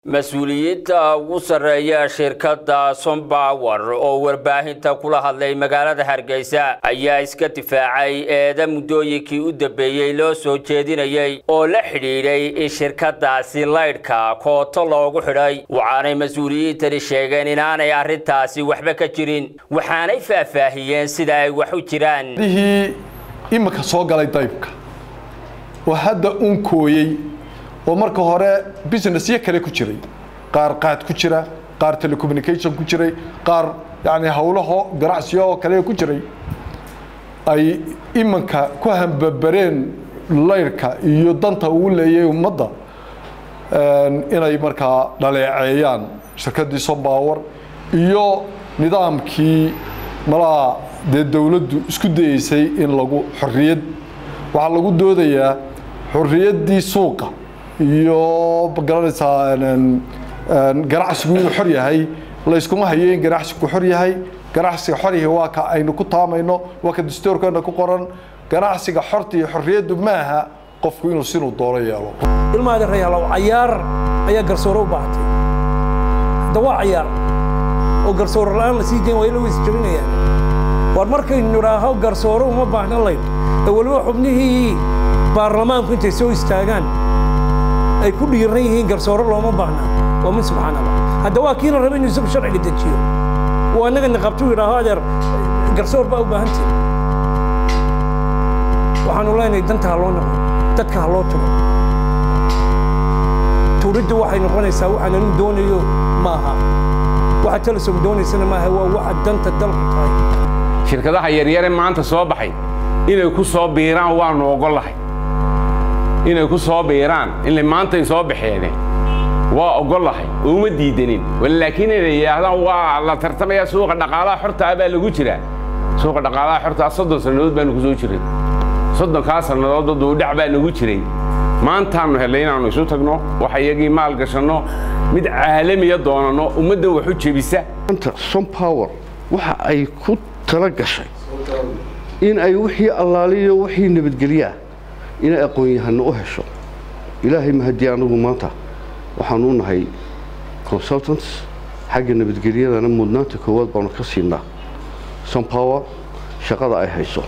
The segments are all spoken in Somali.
mas-uuliyiinta ugu sarreeya shirkadda sombawer oo warbaahinta kula hadlay magaalada hargeysa ayaa iska difaacay eeda muddooyinkii u dambeeyey loo soo jeedinayey oo la xidhiidhay in shirkadaasi laydhka kooto loogu xidhay waxaanay mas-uuliyiintani sheegeen inaanay arrintaasi waxba ka jirin waxaanay faahfaahiyeen sida ay wax u jiraan dihii imika soo galay daybka oo hadda uun kooyey oo marka hore businessyo kale ku jiray qaar qaad ku jira qaar telecommunication ku jiray qaar yani howlaho ganacsiyo oo kale ku jiray ay imanka ku hambabareen layrka iyo danta uu leeyay ummadda inay markaa dhaleeceeyaan shirkaddii sombawer iyo nidaamkii malaa dee dowladdu isku dayeysay in lagu xorriyad waxaa lagu doodayaa xorriyaddii suuqa iyo magaranaysaa ganacsigu inuu xor yahay layskuma hayo in ganacsigu xor yahay ganacsiga xor yahay waa ka aynu ku taamayno waa ka dastuurkeena ku qoran ganacsiga xorta iyo xorriyaddu maaha qofku inuu sinuu doono yeelo ilmaada reyaalow cayaar ayaa garsoore u baahatay hadda waa cayaar oo garsoore la-aan la sii dayn waa ila weys jabinayaan war markaynu nidhaaho garsoore uma baahna layn ee weliba xubnihii baarlamaanku intay soo istaagaan ay ku dhiiran yihiin garsoore looma baahna waa min subxaan allah hadda waa kiina raba inuu isagu sharciga dejiyo oo annaga niqabtu yidhaaho adeer garsoor baa u baahan tihi waxaanu leenahay danta ha loo noqo dadka ha loo tugo tuuriddu waxay noqonaysaa waxaan anigu doonayo ma aha waxa telesom doonaysana maaha waa waxa danta dalku tahay shirkadaha yaryare maanta soo baxay inay ku soo biiraan waanu ogollahay inay ku soo biiraan inay maantay soo baxeene waa ogollahay uma diidanin laakiin inay yidhaahdaan waa la tartamayaa suuqa dhaqaalaha xortaa baa lagu jiraa suuqa dhaqaalaha xortaa soddon sannadood baanu ku soo jiray soddonkaa sannadood duudhac baa nagu jiray maantaannu hellay inaannu isu tagno wax iyagii maal gashanno mid caalamiya doonanno ummaddan wax u jebisa sompower waxa ay ku tala gashay in ay wixii allaaliyo wixii nabadgelyaa inay aqoon-yahano u hesho ilaahay mahadii anagu maanta waxaanu u nahay consultants xagga nabadgelyadana mudnaanta koowaad baanu ka siinaa sompower shaqada ay hayso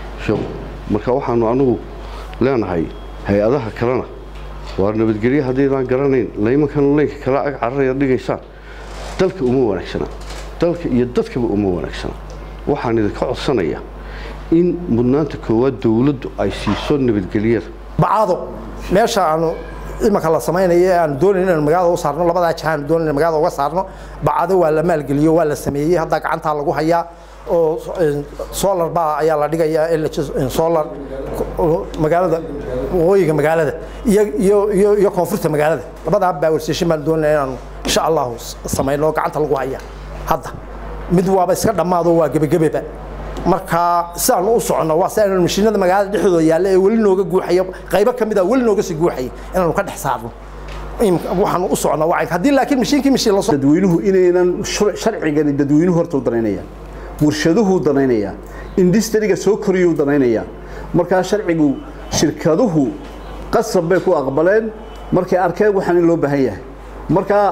marka waxaanu anagu leenahay hay-adaha kalena waa nabadgelye haddaydaan garanayn laymankan leynka kala ag cararaya dhigaysaan dalka uma wanaagsana dalka iyo dadkaba uma wanaagsana waxaan idinka codsanayaa in mudnaanta koowaad dowladdu ay siiso nabadgelyada bacado meesha aanu imanka la samaynayo ee aanu doonayn inaan magaalada u saarno labadaa jaha aanu doonayn in magaalada uga saarno bacado waa la maalgeliyo waa la sameeyey hadda gacantaa lagu hayaa oo solar baa ayaa la dhigayaa solar magaalada waqooyiga magaalada iyo iyo iyo iyo koonfurta magaalada labadaa power station baan doonaya inaanu insha allahu samayno gacanta lagu haya hadda mid waaba iska dhammaado waa gebagabeba marka sidaanu u soconno waa sidaanu mashiinada magaalada dhexdooda yaalla ee weli nooga guuxaya qaybo ka mid a weli nooga sii guuxaya inaanu ka dhex saarno waxaanu u socnaa waa haddii laakiin mashiinkii mashiin lasoo dadweynuhu inaynan sharcigani dadweynuhu horta u danaynayaan warshaduhuu danaynayaa industriga soo koriyuu danaynayaa markaa sharcigu shirkaduhu qasab bay ku aqbaleen markay arkeen waxaan in loo baahan yahay markaa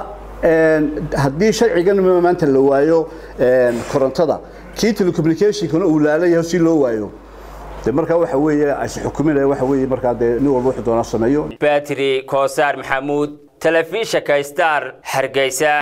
haddii sharcigan maanta la waayo korontada kii telecommunicationkana uu laalayahay si loo waayo de markaa waxa weeye ayse xukuminaya waxa weeye markaa dee nin walba wuxuu doonaa sameeyo batri koosaar maxamuud telefishinka star hargeysa